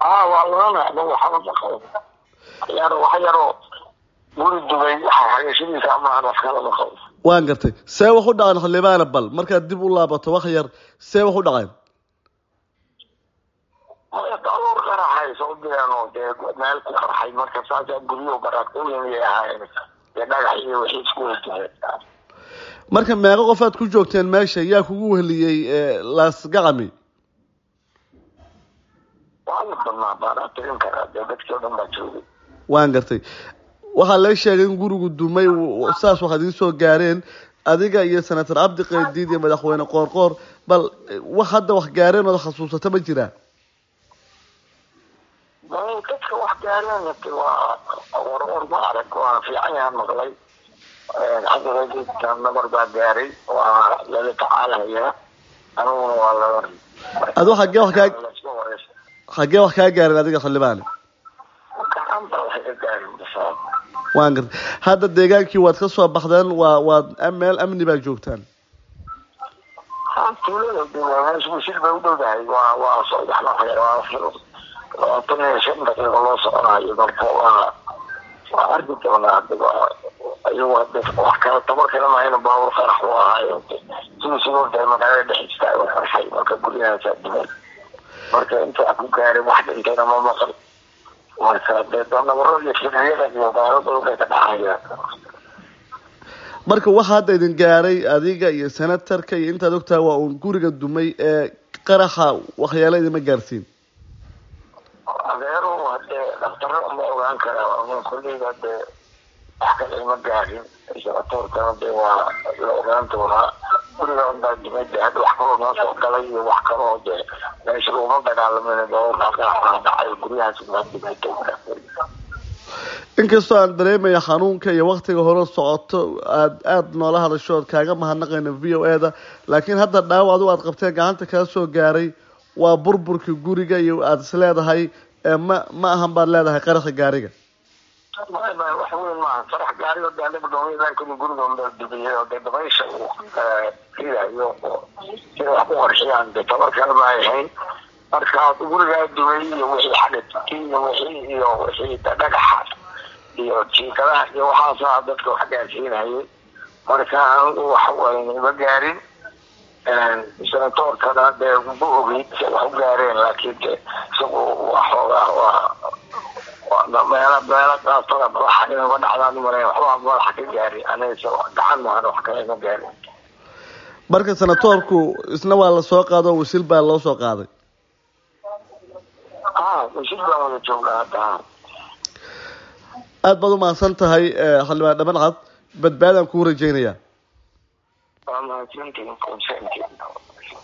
aa waa oranay anagu waxba maqabo yar wax yaroo guri dubay xagashadiisa amahan wax kala maqabo waan gartay see wax u dhaqeen xildhibaane bal markaad dib u laabato wax yar see wax u dhaqeen daruur qaraxay soo direen oo dee meel ku qarxay marka saasaa guryo baraakooyinay ahaayeen dee dhagax iyo wixii isku weydiiyeen marka meeqo qof aad ku joogteen meesha yaa kugu weheliyey laasgacami waa la badnaa baanaa tirin karaa dee dadkii o dhan baa joogay waan gartay waxaa la sheegay in gurigu dumay saas waxaad idiin soo gaareen adiga iyo senator cabdi qaydiid iyo madaxweyne qoorqoor bal wax hadda wax gaareen ood xasuusata ma jiraa dadka wax gaareen waa warwar ma arag waana fiican yahan maqlay cabdiqaydiidka nabar baa gaaray waa lala tacaalahayaa aniguna waa lala adu xagee wax kaa xagee wax kaa gaareen adiga xildhibaane gacanta waxay ka gaarin bisaa waan gartay hadda deegaankii waad ka soo baxdeen waa waad meel amni baa joogtaan ha tuulada de waa meesha wasiir bay u dhowdahay waa waa saddex nafar waa labaatan iyo shan daqiiqo loo soconayo marka waa waa arki doonaa iyagu hada wax kale tabar kale mahayna baabur qarax u ahaayo sidii sidoo dee magaalada dhex istaago qarxay marka guryahaasa duman marka inta wax ku gaaray wax dhintayna ma maqal marka dee nabaro iyo firyada iyo gaalada waxay ka dhacayaan marka waxa hadda idin gaaray adiga iyo senatarka iyo intaad ogtahay waa uun guriga dumay ee qaraxa waxyaala idima gaarsiin adeero hadee dhaktaro ma ogaan karaa kolleyga hadee wax kale ima gaarin senatoorkana dee waa la ogaan doonaa guriga unbaa dumay de hadda wax kaloo noo soo galay iyo wax kaloo dee meesha looma dagaalamin baburkaa qaraxaa dhacay guryahaas baa dumay inkastoo aan dareemaya xanuunka iyo waktiga hore socoto aad aada noola hadasho ood kaaga mahadnaqayna v o e da laakiin hadda dhaawac adu aad qabteen gacanta kaa soo gaaray waa burburka guriga iyo aada is leedahay ma ma ahan baad leedahay qaraxa gaariga wax weyn maaha farax gaariga de anaga dhoomiyaanka guriga unbaa dubiyay oo dee dabaysha uu ridayo sida wax ku qorxiyaan dee tabar kale ma ay hayn marka gurigaa dumay iyo wixii xagadki iyo wixii iyo wixii dhagaxa iyo jiikadaha iyo waxaasaa dadka wax gaarsiinayay marka anigu wax weyn ima gaarin senatoorkana dee ma ogeyn si wax u gaareen laakiin de isagu waxoogaa waa meela meela qaastada madaxa inama dhacdaan umaleyn waxbaa madaxa ka gaari aniga gacan mahan wax kale ima gaarin marka senatoorku isna waa lasoo qaado wasiil baa loo soo qaaday ha wasiil baan wada joogaa hadda aada baad umahadsan tahay xildhibaan dhaban cad badbaadaan kuu rajeynayaa waa mahadsantihin